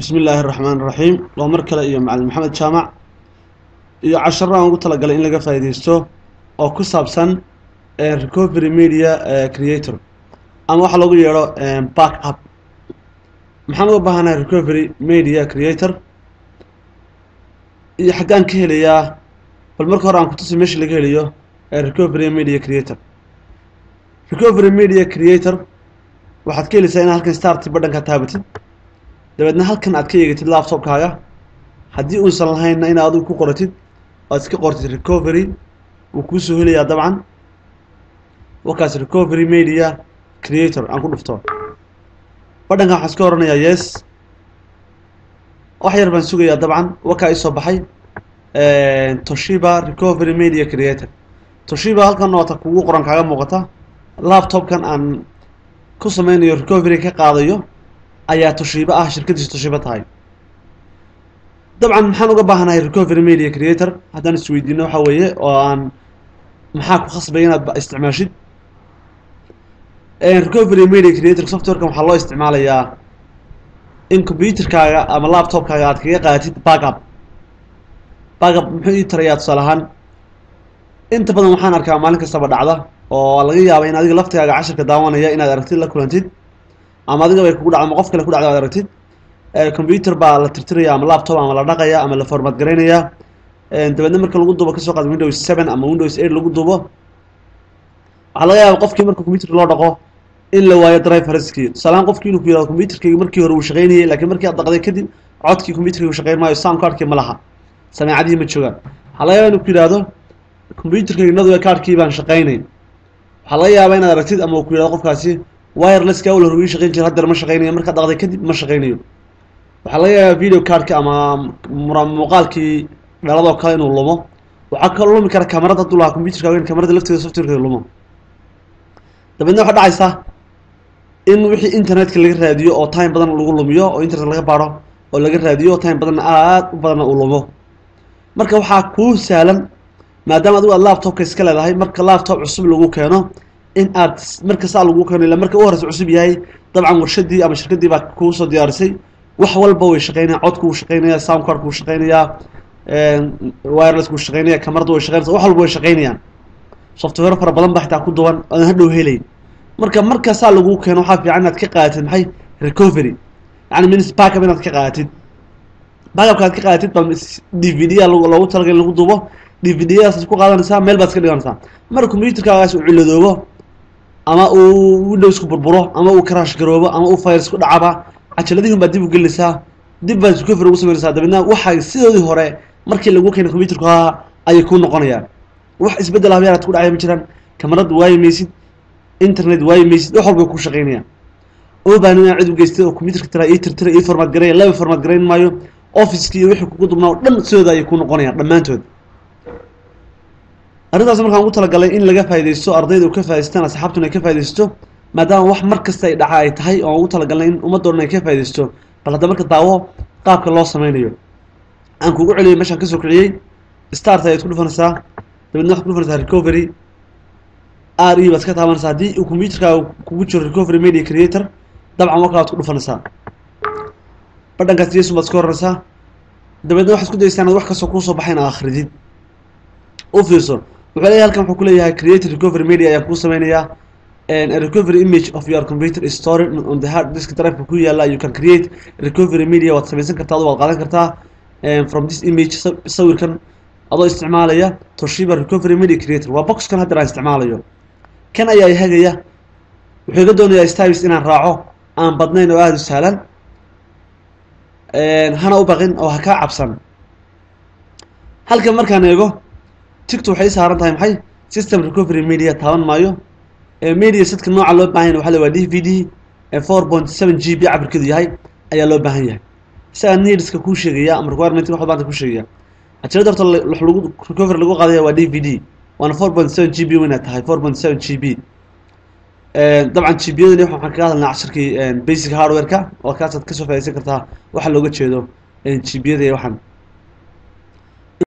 bismi illaahi araxmaan iraxiim waa mar kale iyo macalin maxamed jaamac iyo casharo aan ugu talagalay in laga faa'iideysto oo ku saabsan recovery media creator ama waxaa loogu yeedho back up maxaan uga baahanahay recovery media creator iyo xaggaan ka helayaa bal marka hore aan kutusi meesha laga helayo recovery media creator recovery media creator waxaad ka helaysaa inaad halkan starti badhanka taabatid dabeedna halkan aad ka eegatid laptopkaaga haddii uusan lahaynna inaad adigu ku qoratid oad iska qortid recovery wuu kuusoo helayaa dabcan wakaas recovery media creator aan ku dhufto badhankan waxaan iska oranayaa yes wax yar baan sugayaa dabcan wakaa isoo baxay toshiba recovery media creator toshiba halkan noota kugu qoran kaaga muuqata laptopkan aan ku sameynayo recovery ka qaadayo ayaa toshiibo ah shirkadiisu toshiibo tahay dabcan maxaan uga baahanahay recovery media creator haddaan isweydiino waxa weeye oo aan maxaa ku khasbay inaad isticmaashid recovery media creator softwarekan waxaa loo isticmaalayaa in computerkaaga ama laptopkaaga aad kaga qaadatid backup backup muxuu ii tarayaa tusaale ahaan inta badan waxaan arkaa maalin kastaba dhacda oo laga yaaba in adiga laftigaaga cashirka daawanaya inaad aragtid la kulantid ama adiga bay kugu dhacdo ama qof kale ku dhacdo ad aragtid computer baa la tirtiraya ama laptop ama la dhaqaya ama la format garaynaya dabeedna marka lagu dubo kasoo qaad windows seven ama windows eight lagu dubo waxaa laga yaaba qofkii marka computer loo dhaqo in la waayo driverskii tusaalehaan qofkii inuu ku yihahdo computerkayga markii hore uu shaqaynayay lakiin markii aad dhaqday kadib codkii computerkayga shaqayn maayo sound cardkii ma laha sameecadihii ma joogaan waxaa laga yaaba inuu ku yihahdo computerkayga nadwe cardkii baan shaqaynayn waxaa laga yaabaa inaad aragtid ama uu ku yihahdo qofkaasi wirelesska awal hore wii shaqayn jira haddeer ma shaqaynayo markaad dhaqday kadib ma shaqaynayo waxaa laga yaabaa video cardka ama muuqaalkii dhaladoo kale inuu lumo waxaa kaloo lumi kara kamarada hadduu lahaa computerka in kamarada lafteeda softwarekeeda lumo dabeedna waxaa dhacaysa in wixii internetka laga raadiyo oo time badan lagu lumiyo oo internet laga baaro oo laga raadiyo oo time badanna aad u badanna uu lumo marka waxaa kuu sahlan maadaama adigu aad laptopka iska leedahay marka laptop cusub lagu keeno in aad marka saa lagu keeno ila marka u horeysa cusub yahay dabcan warshadii ama shirkadii baa kuusoo diyaarisay wax walba way shaqeynaya codku wuu shaqeynaya sound cardku wuu shaqeynayaa wirelessku wuu shaqeynaya kamarada way shaqeynaysa wax walba way shaqeynayaan software fara badan baa xitaa ku duwan oodan hadhow helayn marka marka saa lagu keeno waxaa fiican inaad ka qaadatid maxay recovery yani minis backup inaad ka qaadatid backupka aad ka qaadatid baa d v d a loogu talagal in lagu dubo d v d yadaas ku qaadanaysaa meel baad iska dhiganaysaa marka computerkaagaas uu ciladoobo ama uu windowsku burburo ama uu crash garoobo ama uu virus ku dhacaba cajaladihin baad dib u gelinaysaa dib baad recovery ugu sameynaysaa dabeedna waxay sidoodii hore markii lagu keenay computerku ahaa ayay kuu noqonayaan wax isbeddel habyaaraad ku dhacaya ma jiraan kamarad waayi maysid internet waayi maysid wax walba ku shaqeynayaan oo baahan inaa cid u geystay oo computerka tira ii tirtira ii format garaya laba format garayn maayo officekii iyo wixii kugu dubnaa oo dhan sidooda ayay ku noqonayaan dhammaantood arrintaas markaan ugu talagalay in laga faaidaysto ardayda u ka faa'idaystaan asxaabtuna ay ka faaidaysto maadaama wax mar kasta ay dhaca ay tahay oo aan ugu talagalnay in ummaddoodhan ay ka faaidaysto bal hadda marka daawo qaabka loo sameynayo aan kugu celiyay meeshaan kasoo kiciyey start ayaad ku dhufanaysaa dabeedna waxad ku dhufanaysaa recovery r e baad ka taabanaysaa haddii uu computerkaaga kugu jiro recovery media creator dabcan wa kalaad ku dhufanaysaa badhankaas jesun baad iska horanaysaa dabeedna waxaad isku dayaysaa inaad wax kastoo kuusoo baxay in aad akridid u fiirso wuxuu leeyahay halkan wuxuu kuleeyahay create recovery media ayaa kuu sameynayaa a recovery image of your computer is stored on the hard disk drive ku yaala you can create recovery media waad sameysan kartaa adu waad qaadan kartaa from this image sawirkan adoo isticmaalaya toshiba recovery media creator waa boxkan haddeer aan isticmaalayo kan ayaa hagaya wuxuu iga doonayaa styles inaan raaco aan badnayn oo aada u sahlan hana u baqin oo ha kaa cabsan halkan markaan eego ticto waxay saaran tahay maxay system recovery media taaban maayo media sadka nooca loo baahan yahay waxa la waa d v d four point seven g b cabirkeedu yahay ayaa loo baahan yahay isagaa needska kuu sheegaya ama requirement wax baanta kuu sheegaya cajalada horta wax lagu recovery lagu qaadaya waa d v d waana four point seven g b wayna tahay four point seven g b dabcan g b yadani waxaan kaga hadalnaa cashirkii basic hardware-ka oo kaasaad kasoo faidaysan kartaa waxa looga jeedo g b yada waxaan